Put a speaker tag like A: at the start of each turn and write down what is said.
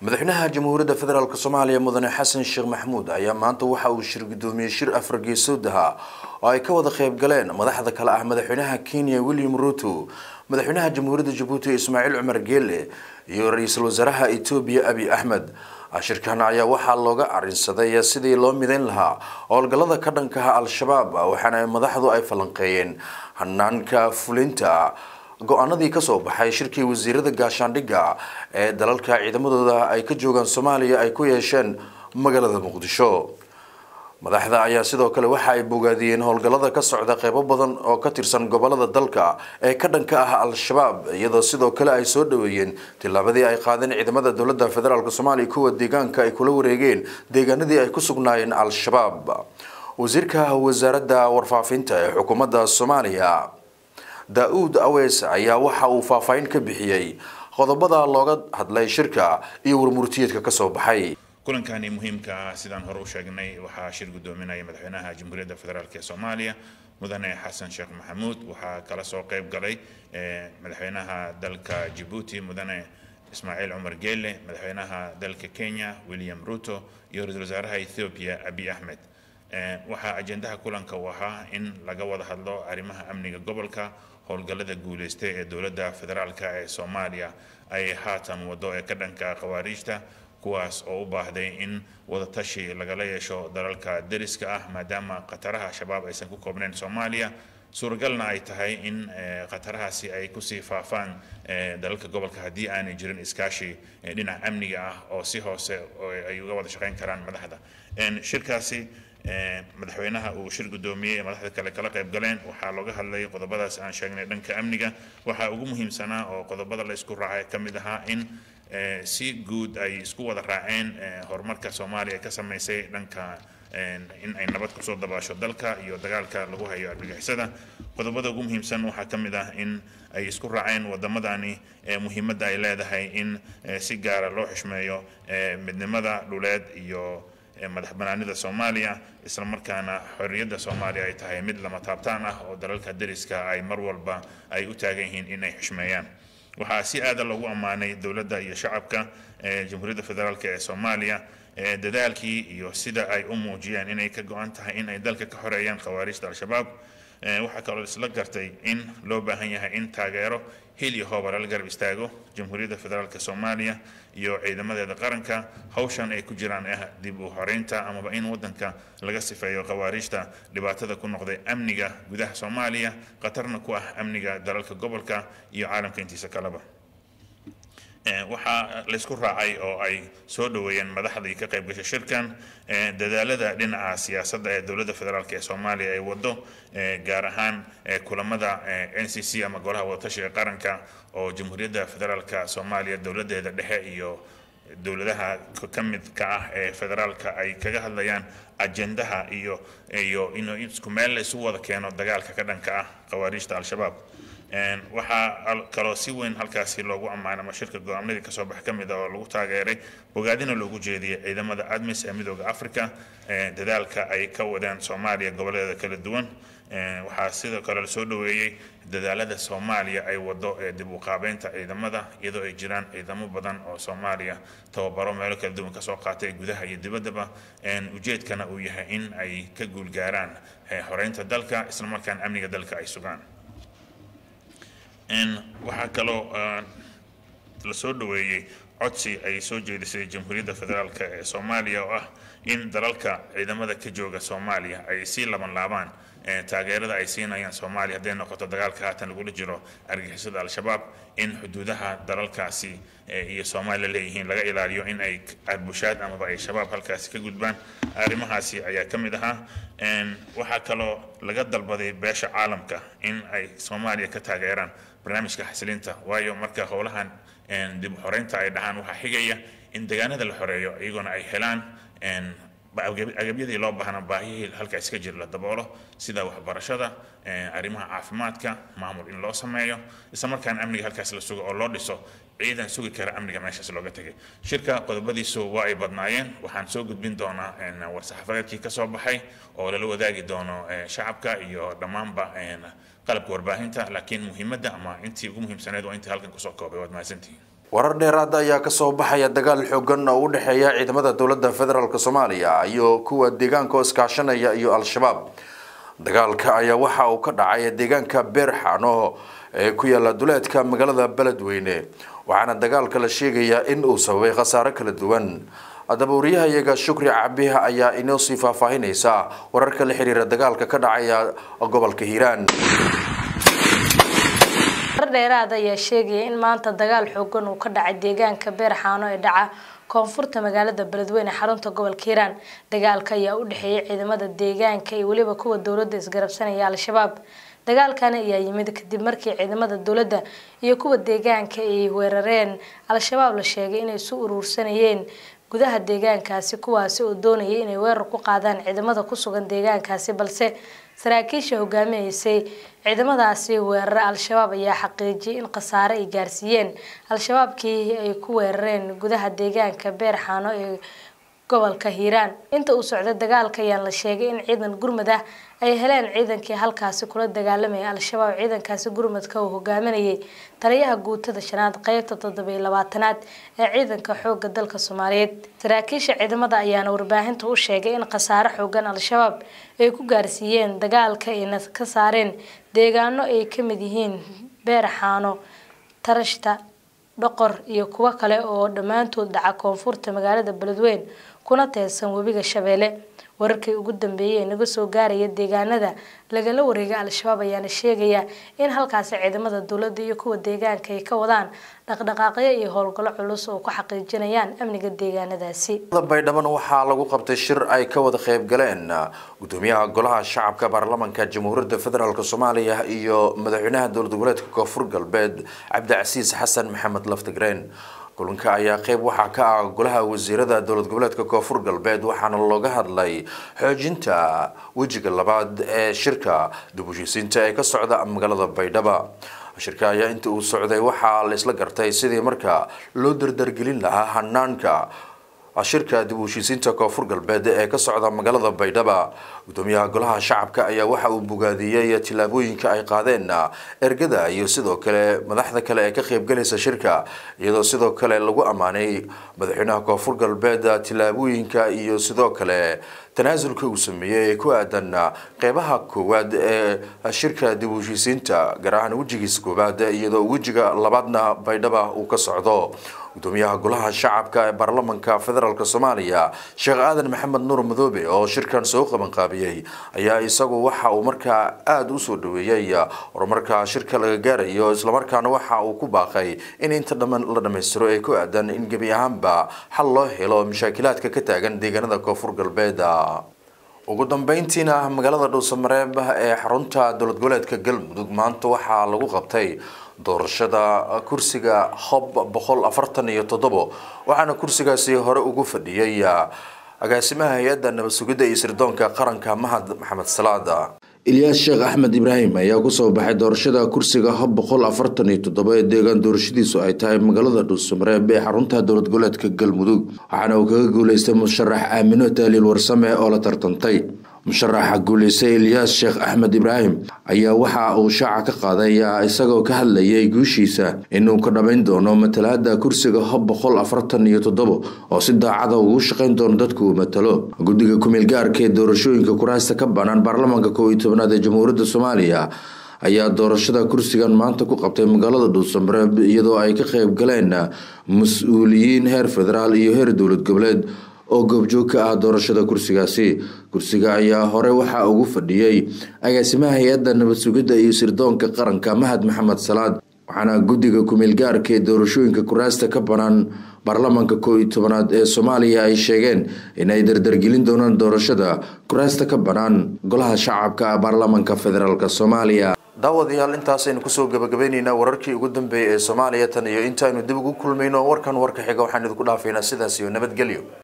A: madaxweynaha jamhuuriyadda federaalk soomaaliya mudane xasan sheekh maxamuud ayaa maanta waxa uu shir gudoomiyey shir afar geesood ahaa oo ay ka wada qayb galeen madaxda kale ah madaxweynaha kenya william ruto madaxweynaha jamhuuriyadda jabuuti ismaaciil cumar geele iyo ra-iisul wasaaraha etoobiya abiy axmed shirkan ayaa waxaa looga arinsaday sidii loo midayn lahaa howlgallada ka dhankaha al-shabaab waxaana madaxdu ay falanqeeyeen hanaanka fulinta go-aanadii kasoo baxay shirkii wasiirada gaashaandhigga ee dalalka ciidamadooda ay ka joogaan soomaaliya ay ku yeesheen magaalada muqdisho madaxda ayaa sidoo kale waxa ay bogaadiyeen howlgallada ka socda qeybo badan oo ka tirsan gobolada dalka ee ka dhanka ah al-shabaab iyadoo sidoo kale ay soo dhaweeyeen tillaabadii ay qaadeen ciidamada dowladda federaalk soomaaliya kuwa deegaanka ay kula wareegeen deegaanadii ay ku sugnaayeen al-shabaab wasiirka wasaaradda warfaafinta ee xukuumadda soomaaliya daa-uud aweys ayaa waxa uu faahfaahin ka bixiyey qodobada looga hadlay shirka iyo warmurtiyeedka kasoo baxay
B: kulankani muhiimka ah sidaan hore u sheegnay waxaa shir gudoominaya madaxweynaha jamhuuriyadda federaalk ee soomaaliya mudane xasan sheekh maxamuud waxaa kala soo qayb galay madaxweynaha dalka jabuuti mudane ismaaciil cumar geele madaxweynaha dalka kenya william ruto iyo ra-iisul wasaaraha ethiopia abiy axmed waxaa ajendaha kulanka u ahaa in laga wada hadlo arrimaha amniga gobolka howlgallada guuleystay ee dowladda federaalk ee soomaaliya ay haatan wado ee ka dhanka khawaariijta kuwaas oo u baahday in wadatashi lagala yeesho dalalka deriska ah maadaama khataraha shabaab aysan ku koobnayn soomaaliya suuragalna ay tahay in khatarahaasi ay kusii faafaan dalalka gobolka haddii aanay jirin iskaashi dhinaca amniga ah oo si hoose ay uga wada shaqayn karaan madaxda shirkaasi madaxweynaha uu shir gudoomiyey madaxda kale kala qayb galeen waxaa looga hadlay qodobadaas aan sheegnay dhanka amniga waxaa ugu muhiimsanaa oo qodobada la isku raacay ka mid ahaa in si guud ay isku wada raaceen horumarka soomaaliya ka samaysay dhanka in ay nabad kusoo dabaasho dalka iyo dagaalka lagu hayo argagixisada qodobada ugu muhiimsan waxaa ka mid ah in ay isku raaceen wadamadani muhiimadda ay leedahay in si gaara loo xishmeeyo midnimada dhuleed iyo madax banaanida soomaaliya isla markaana xorriyadda soomaaliya ay tahay mid lama taabtaan ah oo dalalka deriska ay mar walba ay u taagan yihiin inay xishmeeyaan waxaa si aada loogu ammaanay dowladda iyo shacabka jamhuuriyadda federaalk ee soomaaliya dadaalkii iyo sida ay u muujiyeen inay ka go-an tahay in ay dalka ka xoreeyaan khawaarijta al-shabaab waxaa kaloo isla gartay in loo baahan yahay in taageero hil iyo hooba lala garab istaago jamhuuriyadda federaalk soomaaliya iyo ciidamadeeda qaranka hawshan ay ku jiraan ah dib u horeynta amaba in wadanka laga sifeeyo khawaarijta dhibaatada ku noqday amniga gudaha soomaaliya khatarna ku ah amniga dalalka gobolka iyo caalamka intiisa kaleba waxaa laysku raacay oo ay soo dhaweeyeen madaxdii ka qayb gashay shirkan dadaalada dhinaca siyaasadda ee dowladda federaalk ee soomaaliya ay wado gaar ahaan kulamada n c c ama golaha wadatashiga qaranka oo jamhuuriyadda federaalk soomaaliya dowladeeda dhexe iyo dowladaha ka midka ah ee federaalka ay kaga hadlayaan ajendaha iyo iyo in isku meel la isu wada keeno dagaalka ka dhanka ah khawaariijta al-shabaab waxaa kaloo si weyn halkaasi loogu ammaanay ama shirka go-aamadii kasoo bax ka mid a oo lagu taageeray bogaadina loogu jeediyey ciidamada admis ee midooda africa dadaalka ay ka wadeen soomaaliya goboleeda kala duwan waxaa sidoo kale lasoo dhaweeyey dadaalada soomaaliya ay wado ee dib u qaabeynta ciidamada iyadoo ay jiraan ciidamo badan oo soomaaliya tababaro meelo kala duwan kasoo qaatay gudaha iyo dibaddaba ujeedkana uu yahay in ay ka guulgaaraan xoreynta dalka islamarkaana amniga dalka ay sugaan waxaa kaloo la soo dhaweeyey codsi ay soo jeedisay jamhuuriyadda federaalk ee soomaaliya oo ah in dalalka ciidamada ka jooga soomaaliya ay sii laban laabaan taageerada ay siinayaan soomaaliya hadday noqoto dagaalka haatan lagula jiro argixisada al-shabaab in xuduudaha dalalkaasi iyo soomaaliya leeyihiin laga ilaaliyo in ay arbushaad amaba ay shabaab halkaasi ka gudbaan arrimahaasi ayaa ka mid ahaa waxaa kaloo laga dalbaday beesha caalamka in ay soomaaliya ka taageeraan barnaamijka xasilinta waayo marka howlahan dib u xoreynta ay dhahaan waxaa xigaya in deegaanada la xoreeyo iyagoona ay helaan agabyadii loo baahna baahihii halkaas ka jira la daboolo sida waxbarashada arrimaha caafimaadka maamul in loo sameeyo isla markaana amniga halkaas la sugo oo loo dhiso ciidan sugi kara amniga meeshaas looga tegay shirka qodobadiisu waa ay badnaayeen waxaan soo gudbin doonaa war-saxaafadeedkii ka soo baxay oo lala wadaagi doono shacabka iyo dhammaanba qalabka warbaahinta laakiin muhiimadda ama intii ugu muhiimsaneed waa intii halkan kusoo koobay waad mahadsantihiin
A: warar dheeraada ayaa kasoo baxaya dagaal xoogan oo u dhexeeya ciidamada dowladda federaalk soomaaliya iyo kuwa deegaanka oo iskaashanaya iyo al-shabaab dagaalka ayaa waxa uu ka dhacay deegaanka beerxano ee ku yaala duleedka magaalada beledweyne waxaana dagaalka la sheegayaa in uu sababay khasaare kala duwan haddaba wariyahayaga shukri cabiha ayaa inoo sii faahfaahinaysa wararka la xiriira dagaalka ka dhacaya gobolka hiiraan
C: dheeraad ayaa sheegaya in maanta dagaal xoogan uu ka dhacay deegaanka beerxaano ee dhaca koonfurta magaalada beledweyne xarunta gobolka hiiraan dagaalka ayaa u dhexeeyay ciidamada deegaanka iyo weliba kuwa dowladda isgarabsanaya al-shabaab dagaalkani ayaa yimid kadib markii ciidamada dowladda iyo kuwa deegaanka ay weerareen al-shabaab la sheegay inay isu uruursanayeen gudaha deegaankaasi kuwaasi oo doonayay inay weerar ku qaadaan ciidamada ku sugan deegaankaasi balse saraakiisha hogaaminaysay ciidamadaasi weerare al-shabaab ayaa xaqiijiyay in khasaare ay gaarsiiyeen al-shabaabkii ay ku weerareen gudaha deegaanka beerxaano ee gobolka hiiraan inta uu socday dagaalka ayaan la sheegay in ciidan gurmad ah ay heleen ciidankii halkaasi kula dagaalamaya al-shabaab ciidankaasi gurmadka uu hogaaminayay taliyaha guutada shanaad qeybta toddobiyo labaatanaad ee ciidanka xooga dalka soomaaliyeed saraakiisha ciidamada ayaana warbaahinta u sheegay in khasaare xoogan al-shabaab ay ku gaarsiiyeen dagaalka ayna ka saareen deegaano ay ka mid yihiin beerxaano tarashta dhoqor iyo kuwo kale oo dhammaantood dhaca koonfurta magaalada beledweyne kuna teedsan webiga shabeelle wararkii ugu dambeeyay ee naga soo gaaraya deegaanada lagala wareegay al-shabaab ayaana sheegaya in halkaasi ciidamada dowladda iyo kuwa deegaanka ay ka wadaan dhaqdhaqaaqyo iyo howlgallo culus oo ku xaqiijinayaan amniga deegaanadaasi
A: baydhaban waxaa lagu qabtay shir ay ka wada qayb galeen gudoomiyaha golaha shacabka baarlamanka jamhuuriyadda federaalk soomaaliya iyo madaxweynaha dowlad goboleedka koonfur galbeed cabdicasiis xasan maxamed laftigreen kulanka ayaa qeyb waxaa ka ah golaha wasiirada dowlad goboleedka koonfur galbeed waxaana looga hadlay xoojinta wejiga labaad ee shirka dib u heshiisiinta ee ka socda magaalada baydhaba shirka ayaa inta uu socday waxaa la isla gartay sidii marka loo dardargelin lahaa hanaanka shirka dib u heshiisiinta koonfur galbeed ee ka socda magaalada baydhaba gudoomiyaha golaha shacabka ayaa waxa uu bogaadiyey tillaabooyinka ay qaadeen ergada iyo sidoo kale madaxda kale ee ka qaybgalaysa shirka iyadoo sidoo kale lagu ammaanay madaxweynaha koonfur galbeed tillaabooyinka iyo sidoo kale tanaasulka uu sameeyey ee ku aadan qeybaha koowaad ee shirka dib u heshiisiinta gaar ahaan wejigiisa koowaad iyadoo wejiga labaadna baydhaba uu ka socdo gudoomiyaha golaha shacabka ee baarlamanka federaalk soomaaliya sheekh aadan maxamed nuur madoobe oo shirkan soo qabanqaabiyey ayaa isagu waxa uu markaa aada u soo dhaweeyey horumarka shirka laga gaarayo islamarkaana waxa uu ku baaqay in inta dhamman la dhammaystiro ee ku aadan in gebi ahaanba xal loo helo mashaakilaadka ka taagan deegaanada koonfur galbeed ugu dambeyntiina magaalada dhuusamareeb ee xarunta dowlad goboleedka galmudug maanta waxaa lagu qabtay doorashada kursiga hob boqol afartan iyo toddobo waxaana kursigaasi hore ugu fadhiyay agaasimaha hay-adda nabad sugidda iyo sirdoonka qaranka mahad maxamed salaada ilyaas sheekh axmed ibraahim ayaa kusoo baxay doorashada kursiga hob boqol afartan iyo toddoba ee deegaan doorashadiisu ay tahay magaalada dhuusamareeb ee xarunta dowlad goboleedka galmudug waxaana uu kaga guuleystay musharax aamino taaliil warsame oo la tartantay musharaxa guuleystay ilyaas sheekh axmed ibraahim ayaa waxa uu shaaca ka qaaday isagoo ka hadlayay guushiisa inuu ka dhabayn doono matalaada kursiga hob boqol afartan iyo toddobo oo si daacada ugu shaqayn doono dadku uu matalo guddiga kumeel gaarka ee doorashooyinka kuraasta ka banaan baarlamaanka kow iyo tobanaad ee jamhuuriyadda soomaaliya ayaa doorashada kursigan maanta ku qabtay magaalada dhuusamareeb iyadoo ay ka qayb galeen mas-uuliyiin heer federaal iyo heer dowlad goboleed oo goobjoog ka ah doorashada kursigaasi kursiga ayaa hore waxaa ugu fadhiyey agaasimaha hay-adda nabad sugidda iyo sirdoonka qaranka mahad maxamed salaad waxaana guddiga kumeel gaarka ee doorashooyinka kuraasta ka banaan baarlamaanka koo iyo tobanaad ee soomaaliya ay sheegeen inay dardargelin doonaan doorashada kuraasta ka banaan golaha shacabka baarlamaanka federaalk soomaaliya daawadayaal intaasaynu kusoo gabagabayneynaa wararkii ugu dambeeyay ee soomaaliya tan iyo intaaynu dib ugu kulmayno warkan warka xiga waxaan idinku dhaafaynaa sidaas iyo nabadgelyo